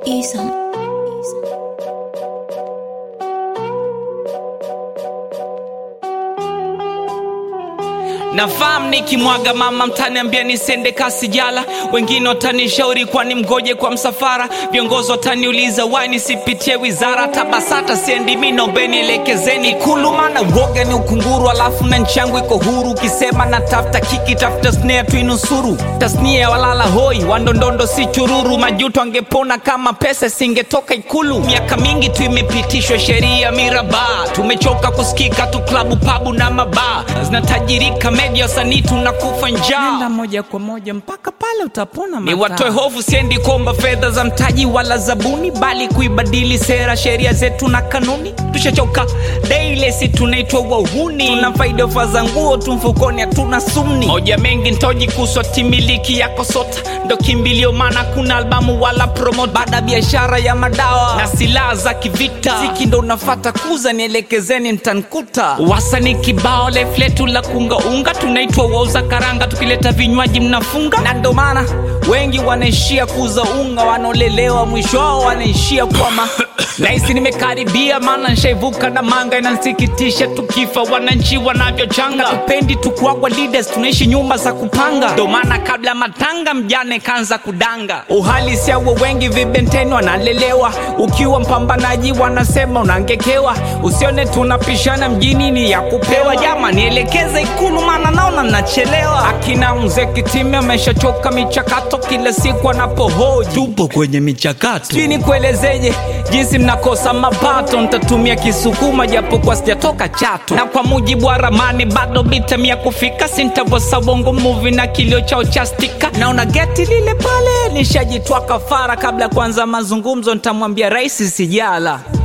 Isan. Nafahamu nikimwaga mama mtaniambia nisende kasi jala, wengine watanishauri kwani mgoje kwa msafara, viongozi wataniuliza wai nisipitie wizara, tabasata siendi mi naombeni elekezeni Ikulu, maana uoga ni ukunguru, alafu na nchi yangu iko huru. Ukisema na tafuta kiki, tafuta snare tuinusuru, tasnia ya walala hoi, wandondondo si chururu, majuto angepona kama pesa singetoka Ikulu. Miaka mingi tu imepitishwa sheria miraba, tumechoka kusikika tu klabu pabu na mabaa zinatajirika media wasanii tunakufa njaa Nenda moja kwa moja mpaka pale utapona ni mataa. watoe hofu, siendi kuomba fedha za mtaji wala zabuni, bali kuibadili sera, sheria zetu na kanuni. Tushachoka daily, si tunaitwa wahuni, tuna faida ofa za nguo tu mfukoni, hatuna sumni. Moja mengi ntoji kuswa timiliki yako sota, ndo kimbilio, maana kuna albamu wala promote, baada biashara ya madawa na silaha za kivita, siki ndo unafata kuza, nielekezeni ntankuta. Wasanii kibao life letu la kungaunga, tunaitwa wauza karanga, tukileta vinywaji mnafunga, na ndo maana wengi wanaishia kuuza unga, wanaolelewa mwisho wao wanaishia kwama nahisi nimekaribia, maana nshaivuka na manga, inansikitisha tukifa wananchi wanavyochanga. Tupendi tukuagwa leaders, tunaishi nyumba za kupanga, ndo maana kabla matanga mjane kanza kudanga. Uhalisia wa wengi vibenteni wanalelewa, ukiwa mpambanaji wanasema unangekewa, usione tunapishana mjini ni ya kupewa. Jama nielekeze Ikulu, maana naona nachelewa. Akina mzee Kitime ameshachoka michakato, kila siku anapohoji tupo kwenye michakato sijui nikuelezeje jinsi mnakosa mapato ntatumia kisukuma japo kwa sijatoka chato na kwa mujibu wa ramani bado bitamia kufika sintavosa bongo muvi na kilio chao cha stika naona geti lile pale nishajitwa kafara kabla ya kuanza mazungumzo ntamwambia rais sijala